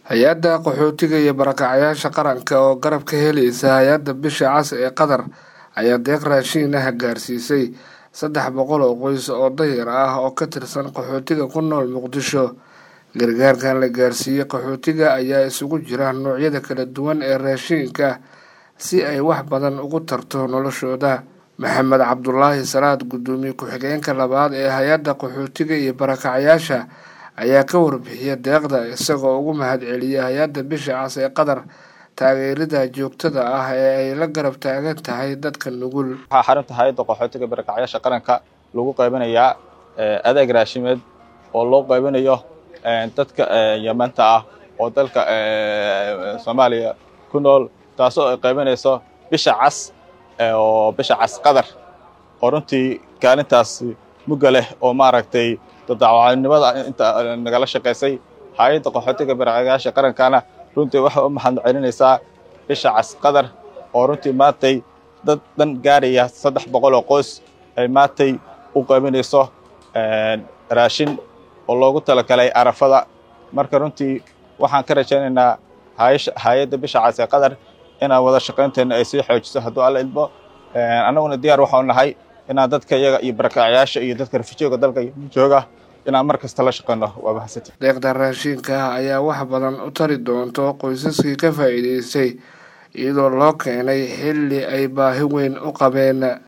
hay-adda qaxootiga iyo barakacyaasha qaranka oo garab ka helaysa hay-adda bisha cas ee qatar ayaa deeq raashiin ah gaarsiisay saddex boqol oo qoys oo dayar ah oo ka tirsan qaxootiga ku nool muqdisho gargaarkan la gaarsiiyey qaxootiga ayaa isugu jira noocyada kala duwan ee raashiinka si ay wax badan ugu tarto noloshooda maxamed cabdulaahi salaad guddoomiye ku-xigeenka labaad ee hay-adda qaxootiga iyo barakacyaasha ayaa ka warbixiyay deeqda isagoo ugu mahad celiyay hay-adda bisha cas ee qatar taageerida joogtada ah ee ay la garab taagan tahay dadka nugul waxaa xarunta hay-adda qaxootiga barakacyaasha qaranka lagu qaybanayaa adeeg raashimeed oo loo qaybanayo dadka yamanta ah oo dalka soomaaliya ku nool taasoo ay qaybanayso bisha cas oo bisha cas qatar oo runtii kaalintaasi mugga leh oo maaragtay dadacwaanimada inta nagala shaqaysay hay-adda qaxootiga barakacyaasha qarankana runtii waxay u mahad celinaysaa bisha cas qatar oo runtii maantay dad dhan gaaraya saddex boqol oo qoys ay maantay u qaybinayso raashin oo loogu talagalay arafada marka runtii waxaan ka rajaynaynaa hay-adda bisha cas ee qatar inaan wada shaqaynteena ay sii xoojiso hadduu alla idmo annaguna diyaar waxau nahay inaan dadka iyaga iyo barakacyaasha iyo dadka rafijooga dalka jooga inaan mar kasta la shaqeyno waa mahadsanti deeqda raashiinka ah ayaa wax badan u tari doonto qoysaskii ka faa'iidaystay iyadoo loo keenay xilli ay baahi weyn u qabeen